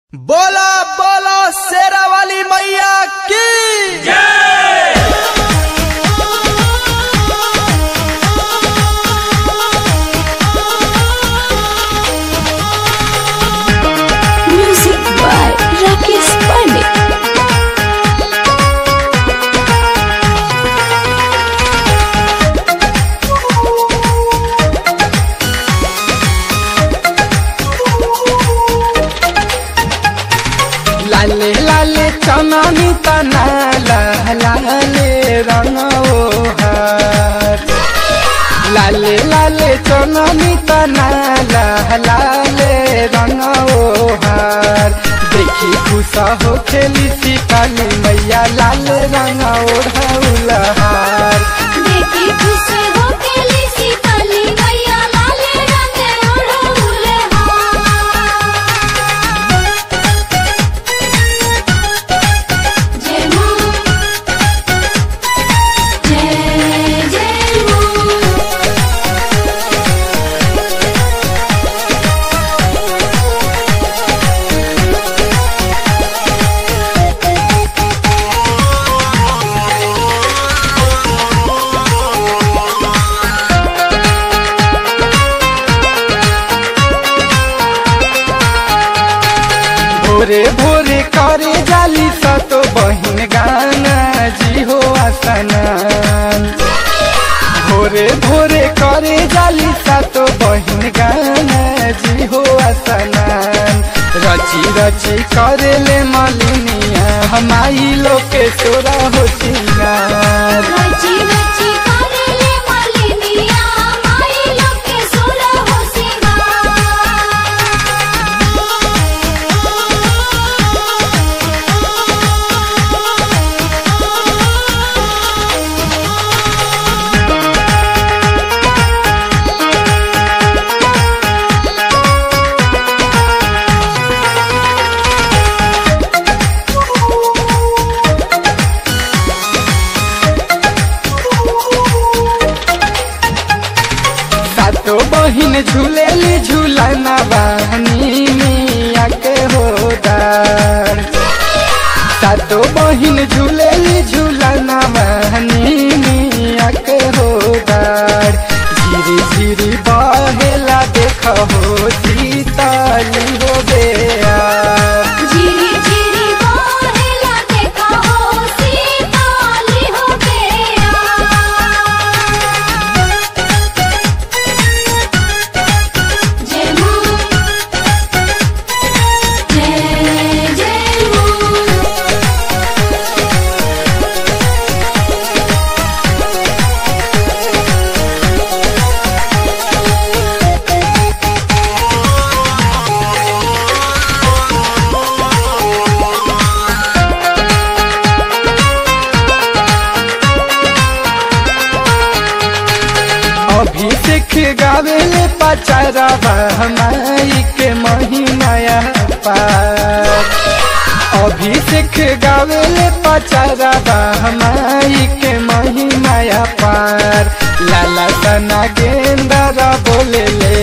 बोला बोला शेरा वाली मैया की Music by Rakesh Pandit. लाले लाले चननी तना लाले रंग हार लाले लाले चननी तना लाले रंग हार देखी खुश हो खेली सीताली मैया लाल रंग ओढ़ाउलहार देखी खुश हो केली सीताली मैया लाल रंग ओढ़ौले हार जय मां जय जय मां भोरे भोरे करे जाली सतो बहिन गाना जी हो आसनान भोरे भोरे करे जाली सतो बहिन गाना जी हो आसनान रची रची करे ले मलिनिया हमारी लोके सोरा हो सिंगार रची रची करेले मालिनिया माई लोके सोरा हो सातो बहिन झूलेली झूलना बहनी मिया के होदार सातो बहिन झूलेली झूलना बहनी मिया के होदार झिरी झिरी बहेला देख हो सीताली हो बेया झिरी झिरी बहेला देखा हो सीताली हो गया जय मां जय जय मां अभिषेक गावेले पचारवा हमारी के महिमाया पार अभिषेक गावेले पचारवा हमारी के महिमाया पार लाला तना गेंदर बोले ले